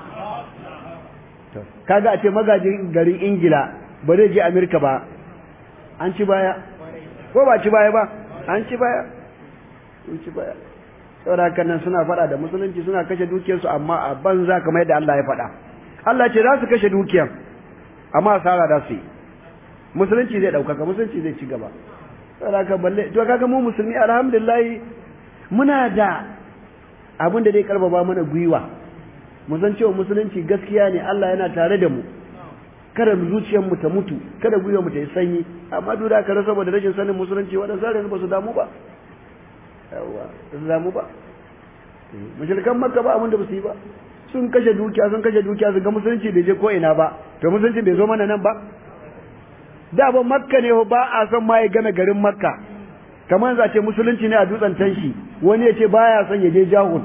Speaker 1: kaga a ce magajin garin Ingila ba zai je Amerika ba an ci baya ko ba ci baya ba an ci baya an ci baya saboda haka nan suna faɗa da musulunci suna kashe dukiyarsu amma a banza kamar yadda Allah ya faɗa Allah ce za su kashe dukiyar amma asara da su yi musulunci zai ɗaukaka musulunci zai ci gaba saboda haka balle to kaga mu musulmi alhamdulillah muna da abin da zai karbaba mana gwiwa mu san cewa musulunci gaskiya ne Allah yana tare da mu kada zuciyar mu ta mutu kada gwiwa mu ta yi sanyi amma duk da kare saboda rashin sanin musulunci wadannan sai ba su damu ba yawa su damu ba mushrikan makka ba abin da ba su yi ba sun kashe dukiya sun kashe dukiya su ga musulunci bai je ko ina ba to musulunci bai zo mana nan ba da ba makka ne ba a san ma ya game garin makka kamar za ce musulunci ne a dutsen tanshi wani ya ce baya son ya je jahul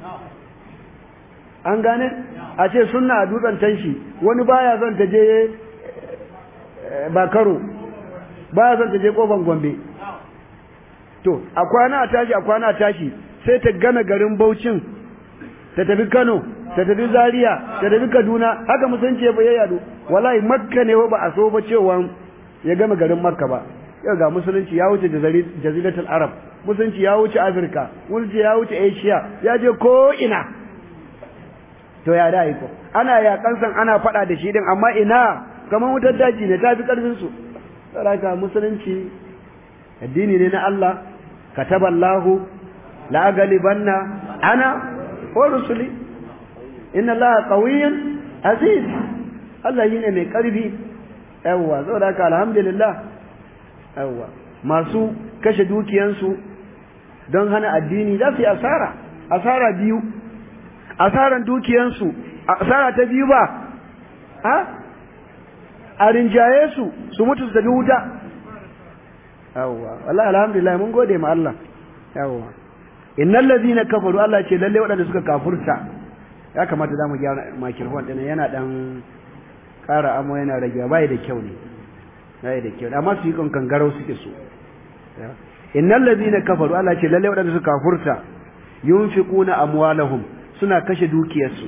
Speaker 1: an gane a ce sunna a dutsen tanshi wani baya son ta je bakaro baya son ta je kofan gombe to a kwana a tashi a kwana a tashi sai ta gana garin Bauchin ta tafi Kano ta tafi Zaria ta tafi Kaduna haka musulunci ya yadu wallahi Makka ne ba a so ba cewa ya gama garin Makka ba yau ga musulunci ya wuce jaziratul Arab musulunci ya wuce Afirka musulunci ya wuce Asia ya je ko ina to ya da iko ana yakan san ana fada da shi din amma ina kamar wutar daji ne ta fi karfin su saboda musulunci addini ne na Allah kataballahu la galibanna ana wa rusuli inna allaha qawiyyun aziz Allah yine mai karfi yawa saboda haka alhamdulillah yawa masu kashe dukiyansu don hana addini za su yi asara asara biyu asaran dukiyansu asara ta biyu ba ha a rinjaye su su mutu su tafi wuta yawwa wallahi alhamdulillah mun gode ma Allah yawwa innal ladina kafaru Allah ce lalle waɗanda suka kafurta ya kamata za mu gyara microphone din yana dan ƙara amo yana rage bai da kyau ne bai da kyau amma su yi kan kangarau suke so innal ladina kafaru Allah ce lalle waɗanda suka kafurta yunfiquna amwalahum suna kashe dukiyarsu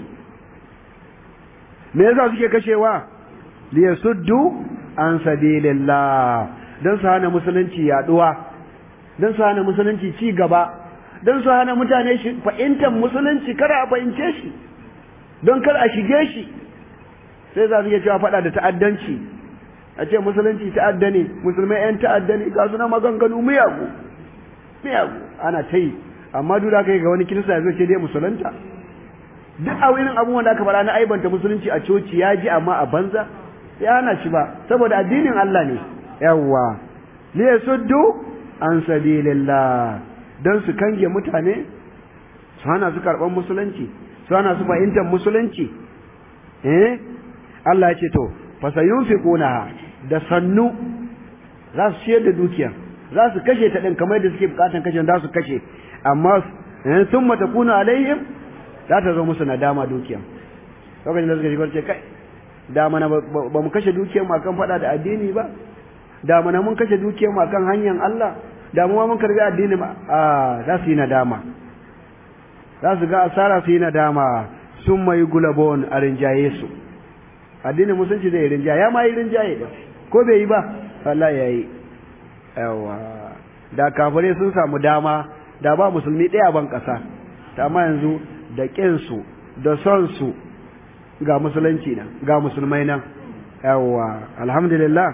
Speaker 1: me yasa suke kashewa liyasuddu an sabilillah don su hana musulunci yaduwa don su hana musulunci ci gaba don su hana mutane fahimtar musulunci kada a fahimce shi don kar a shige shi sai za su iya cewa faɗa da ta'addanci a ce musulunci ta'adda ne musulmai 'yan ta'adda ne ga suna maganganu miyagu miyagu ana ta yi amma duk da kai ga wani kirista ya zo ce dai musulunta duk a wurin abubuwan da aka faɗa na aibanta musulunci a coci ya ji amma a banza ya hana shi ba saboda addinin Allah ne yawwa li yasuddu an sabilillah dan su kange mutane su hana su karban musulunci su hana su fahimtar musulunci eh Allah ya ce to fa sayunfiquna da sannu za su ciyar da dukiya za su kashe ta din kamar da suke bukatan kashe za su kashe amma eh thumma takunu alaihim za ta zo musu nadama dukiya lokacin da suka shigar ce kai da mana ba mu kashe dukiyar mu akan fada da addini ba da mana mun kashe dukiyar mu akan hanyar Allah da mu mun karbi addini ba a za su yi nadama za su ga asara su yi nadama sun mai gulabon a rinjaye su addinin musulunci zai rinjaye ya ma yi rinjaye da ko bai yi ba Allah ya yi yawa da kafirai sun samu dama da ba musulmi ɗaya ban ƙasa ta amma yanzu da ƙinsu da son su ga musulunci nan ga musulmai nan yawa alhamdulillah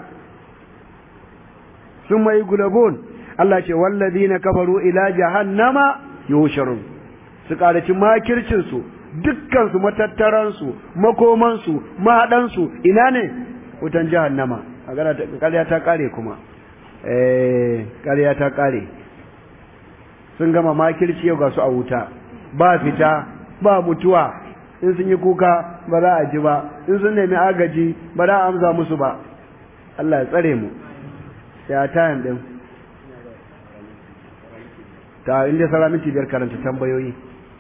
Speaker 1: sun mai gulabun Allah ce walladina kafaru ila jahannama yusharun su karaci makircin su dukkan su matattaran su makoman su mahadan su ina ne wutan jahannama magana ta ƙarya ta kare kuma eh ƙarya ta kare sun gama makirci yau ga su a wuta ba fita ba mutuwa in sun yi kuka ba za a ji ba in sun nemi agaji ba za a amsa musu ba Allah ya tsare mu ya tayan din ta inda sara minti biyar karanta tambayoyi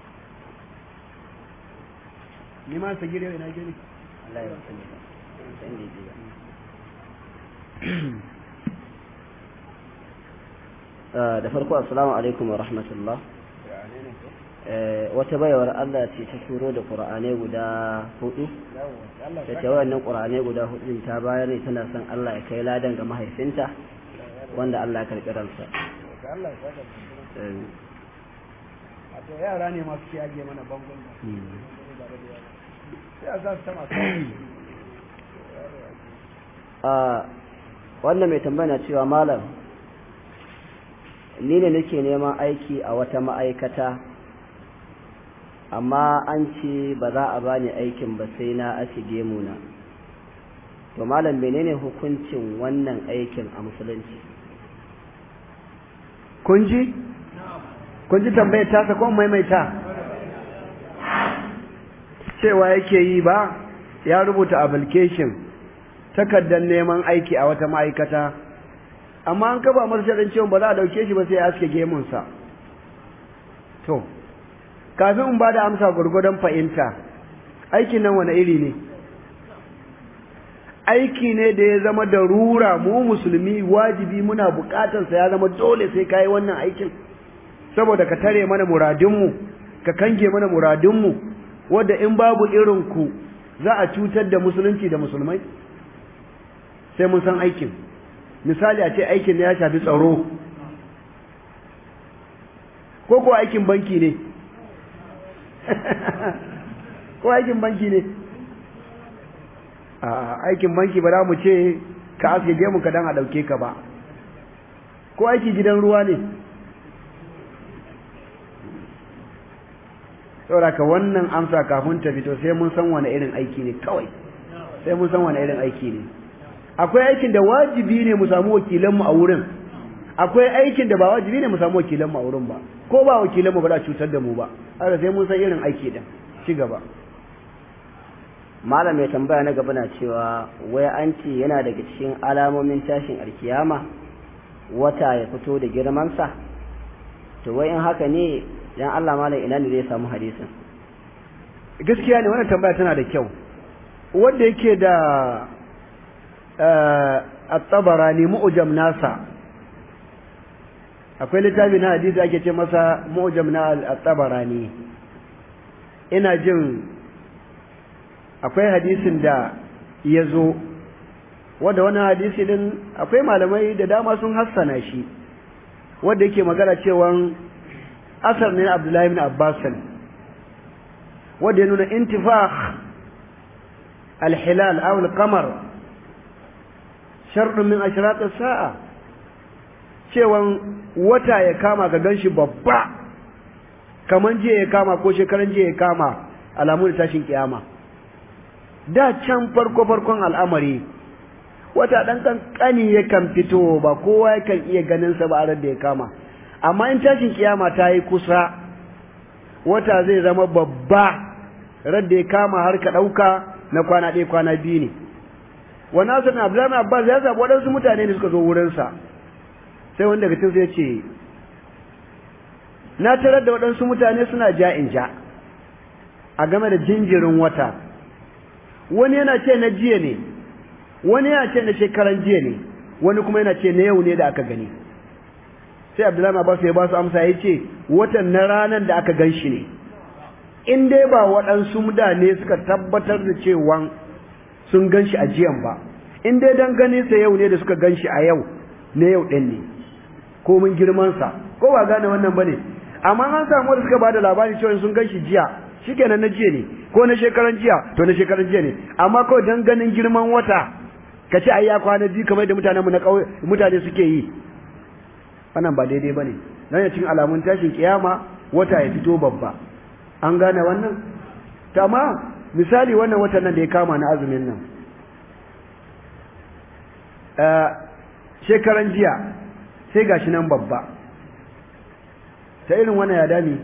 Speaker 1: ni ma sa gire na gire Allah ya
Speaker 3: da farko assalamu alaikum wa rahmatullah wata baiwar Allah ce ta turo da ƙura'ane guda hudu da ta wannan ƙura'ane guda hudu ta bayar ne tana son Allah ya kai ladan ga mahaifinta wanda Allah ya karɓi ransa
Speaker 1: wato yara ne masu ke ajiye mana bangon sai a za su tama
Speaker 3: a wannan mai tambaya cewa malam ni ne nake neman aiki a wata ma'aikata amma an ce ba za a bani aikin ba sai na asige muna to malam menene hukuncin wannan aikin a musulunci
Speaker 1: kun ji kun ji tambayar tasa ko maimaita cewa yake yi ba ya rubuta application takardar neman aiki a wata ma'aikata amma an kaba masa shaɗin cewa ba za a ɗauke shi ba sai ya aske gemunsa to kafin in ba da amsa gwargwadon fahimta aikin nan wani iri ne aiki ne da ya zama da rura mu musulmi wajibi muna bukatarsa ya zama dole sai ka yi wannan aikin saboda ka tare mana muradinmu ka kange mana muradinmu wadda in babu irinku za a cutar da musulunci da musulmai sai mun san aikin misali a ce aikin ya shafi tsaro ko ko aikin banki ne ko aikin banki ne a aikin banki ba za mu ce ka aske gemu ka dan a ɗauke ka ba ko aiki gidan ruwa ne saboda wannan amsa kafin ta fito sai mun san wani irin aiki ne kawai sai mun san wani irin aiki ne akwai aikin da wajibi ne mu samu wakilanmu a wurin akwai aikin da ba wajibi ne mu samu wakilanmu a wurin ba ko ba wakilanmu ba za cutar da mu ba haka sai mun san irin aiki din ci gaba
Speaker 3: malam mai tambaya na gaba na cewa wai an ce yana daga cikin alamomin tashin alkiyama wata ya fito da girmansa to wai in haka ne dan Allah malam ina ne zai samu hadisin
Speaker 1: gaskiya ne wannan tambaya tana da kyau wanda yake da at-tabarani mu'jam nasa akwai littafi na hadisi ake ce masa mu'jam na at-tabarani ina jin akwai hadisin da ya zo wanda wannan hadisi din akwai malamai da dama sun hassana shi wanda yake magana cewa asar ne Abdullahi ibn Abbas wanda ya nuna intifakh al-hilal aw al-qamar sharɗin min ashrat as-sa'a cewan wata ya kama ka ganshi babba kaman jiya ya kama ko shekaran jiya ya kama alamun tashin kiyama da can farko farkon al'amari wata dan kankani yakan fito ba kowa yakan iya ganin sa ba a da ya kama amma in tashin kiyama ta yi kusa wata zai zama babba radda ya kama har ka ɗauka na kwana ɗaya kwana biyu ne wannan sanin abdullahi abbas ya zaɓi waɗansu mutane ne suka zo wurinsa sai wanda daga cikin ya ce na tarar da waɗansu mutane suna ja in ja a game da jinjirin wata wani yana ce na jiya ne wani yana ce na shekaran jiya ne wani kuma yana ce na yau ne da aka gani sai abdullahi abbas ya ba su amsa ya ce watan na ranar da aka gan shi ne in dai ba waɗansu mutane suka tabbatar da cewa sun gan shi a jiyan ba in dai dan gani sa yau ne da suka gan shi a yau na yau ɗin ne ko mun girmansa ko ba gane wannan ba ne amma an samu wanda suka ba da labari cewa sun gan shi jiya shikenan na jiya ne ko na shekaran jiya to na shekaran jiya ne amma kawai dan ganin girman wata ka ce ai ya kwana biyu kamar da mutanenmu na ƙauye mutane suke yi wannan ba daidai bane dan ya cin alamun tashin kiyama wata ya fito babba an gane wannan amma misali wannan watan nan da ya kama na azumin nan shekaran jiya sai gashi nan babba ta irin wannan ya dami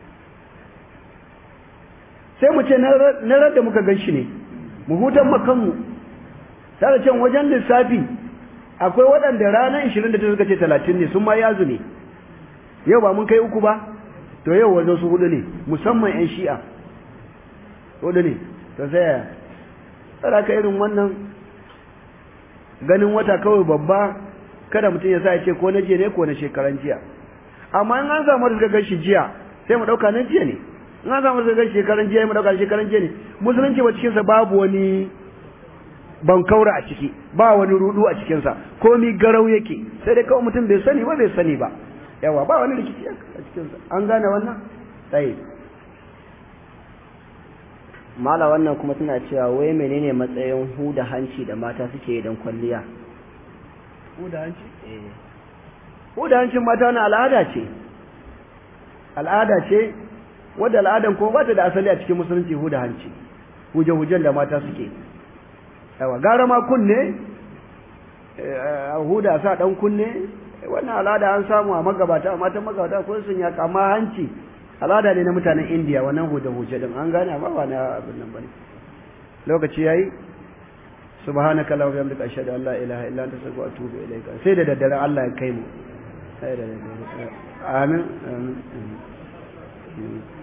Speaker 1: sai mu ce na radda muka gan shi ne mu hutan makanmu tare can wajen lissafi akwai waɗanda ranar ishirin da ta suka ce talatin ne sun ma ya ne yau ba mun kai uku ba to yau wajen su hudu ne musamman 'yan shi'a hudu ne to sai tsara ka irin wannan ganin wata kawai babba kada mutum ya sa ya ce ko na jiya ne ko na shekaran jiya amma in an samu da suka gan shi jiya sai mu ɗauka na jiya ne in an samu da suka gan shekaran jiya mu ɗauka shekaran jiya ne musulunci ba cikinsa babu wani ban kaura a ciki ba wani rudu a cikinsa komi garau yake sai dai kawai mutum bai sani ba bai sani ba yawa ba wani rikici a cikinsa an gane wannan tsaye
Speaker 3: mala wannan kuma suna cewa wai menene matsayin huda hanci da mata suke don kwalliya
Speaker 1: huda hanci huda hancin mata na al'ada ce al'ada ce wadda al'adan ko ba ta da asali a cikin musulunci huda hanci huje-hujen da mata suke yawa gara ma kunne a huda sa dan kunne wannan al'ada an samu a magabata a matan magabata ko sun ya kama hanci al'ada ne na mutanen indiya wannan huda huce din an gane amma ba na abin nan bane lokaci yayi subhanaka la bihamdika ashhadu an la ilaha illa anta astaghfiruka wa atubu ilayka sai da daddare Allah ya kai mu sai da daddare amin amin